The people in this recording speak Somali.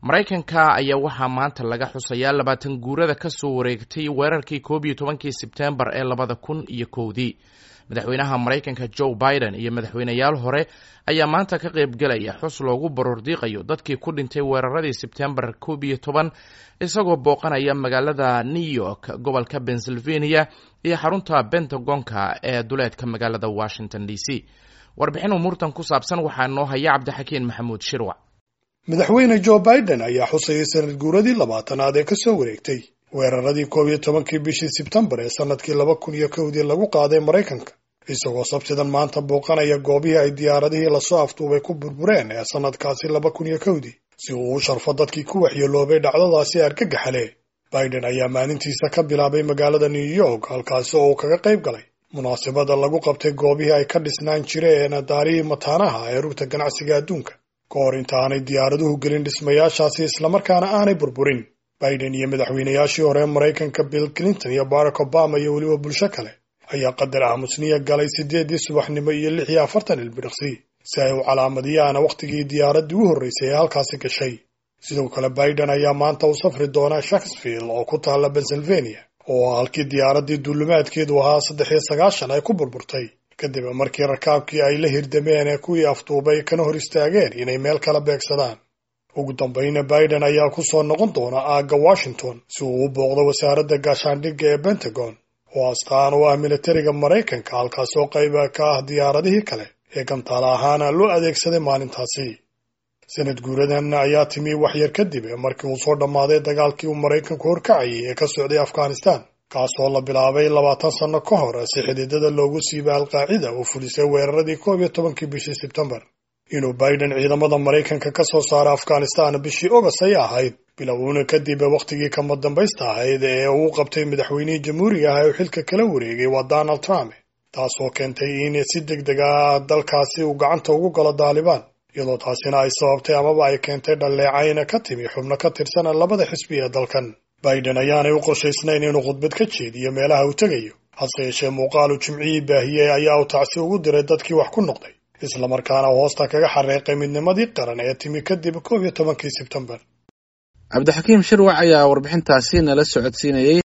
maraykanka ayaa waxaa maanta laga xusayaa labaatan guurada ka soo wareegtay weerarkii koob iyo tobankii sebtembar ee labada kun iyo kowdii madaxweynaha maraykanka joe biden iyo madaxweyneyaal hore ayaa maanta ka qaybgelaya xus loogu baroordiiqayo dadkii ku dhintay weeraradii sebtembar koob iyo toban isagoo booqanaya magaalada new york gobolka pennsylvania iyo xarunta bentagonka ee duleedka magaalada washington d c warbixin umuurtan ku saabsan waxaa noo haya cabdixakiin maxamuud shirwac madaxweyne joe biden ayaa xusayay sanad guuradii labaatanaad ee kasoo wareegtay weeraradii koob iyo tobankii bishii sebtembar ee sanadkii laba kun iyo kowdii lagu qaaday maraykanka isagoo sabtidan maanta booqanaya goobihii ay diyaaradihii lasoo afduubay ku burbureen ee sanadkaasi laba kun iyo kowdii si uu u sharfo dadkii ku waxyeeloobay dhacdadaasi argagaxale biden ayaa maalintiisa ka bilaabay magaalada new york halkaasi oo uu kaga qayb galay munaasabada lagu qabtay goobihii ay ka dhisnaan jireen daarihii mataanaha ee rugta ganacsiga adduunka ka hor inta aanay diyaaraduhu gelin dhismayaashaasi islamarkaana aanay burburin biden iyo madaxweynayaashii hore maraykanka bill clinton iyo barack obama iyo weliba bulsho kale ayaa qadar aamusniya galay siddeedii subaxnimo iyo lix iyo afartan ilbiriqsi si ay u calaamadiyaan wakhtigii diyaaraddii u horreysay ee halkaasi gashay sidoo kale biden ayaa maanta u safri doona shakesfield oo ku taalla pennsylvania oo halkii diyaaraddii duulimaadkeedu ahaa saddex iyo sagaashan ay ku burburtay kadib markii rakaabkii ay la hirdameen ee kuwii afduubay kana hor istaageen inay meel kala beegsadaan ugu dambayna biden ayaa ku soo noqon doona aagga washington si uu u booqdo wasaaradda gaashaandhigga ee pentagon oo astaan u ah militariga maraykanka halkaasoo qayba ka ah diyaaradihii kale ee gantaala ahaana loo adeegsaday maalintaasi sanad guuradan ayaa timi waxyar kadib markii uu soo dhammaaday dagaalkii uu maraykanku horkacayay ee ka socday afghanistan kaasoo la bilaabay labaatan sanno ka hor si xididada loogu siibay alqaacida uu fulisay weeraradii koob iyo tobankii bishii sebtembar inuu biden ciidamada maraykanka ka soo saaro afghanistan bishii ogost ay ahayd bilowna kadib wakhtigii kama dambaysta ahayd ee uu qabtay madaxweynihii jamhuuriga ah ee uu xilka kala wareegay waa donald trump taasoo keentay in si deg deg ah dalkaasi uu gacanta ugu galo daalibaan iyadoo taasina ay sababtay amaba ay keentay dhalleecayna ka timi xubno ka tirsan labada xisbi ee dalkan biden ayaanay u qorshaysnayn inuu khudbad ka jeediyo meelaha uu tegayo hase yeeshee muuqaalu jimcihii baahiyey ayaa uu tacsi ugu diray dadkii wax ku noqday islamarkaana uu hoosta kaga xareeqay midnimadii qaran ee timi kadib koob iyo tobankii sebtembar cabdixakiim shirwac ayaa warbixintaasi nala socodsiinayey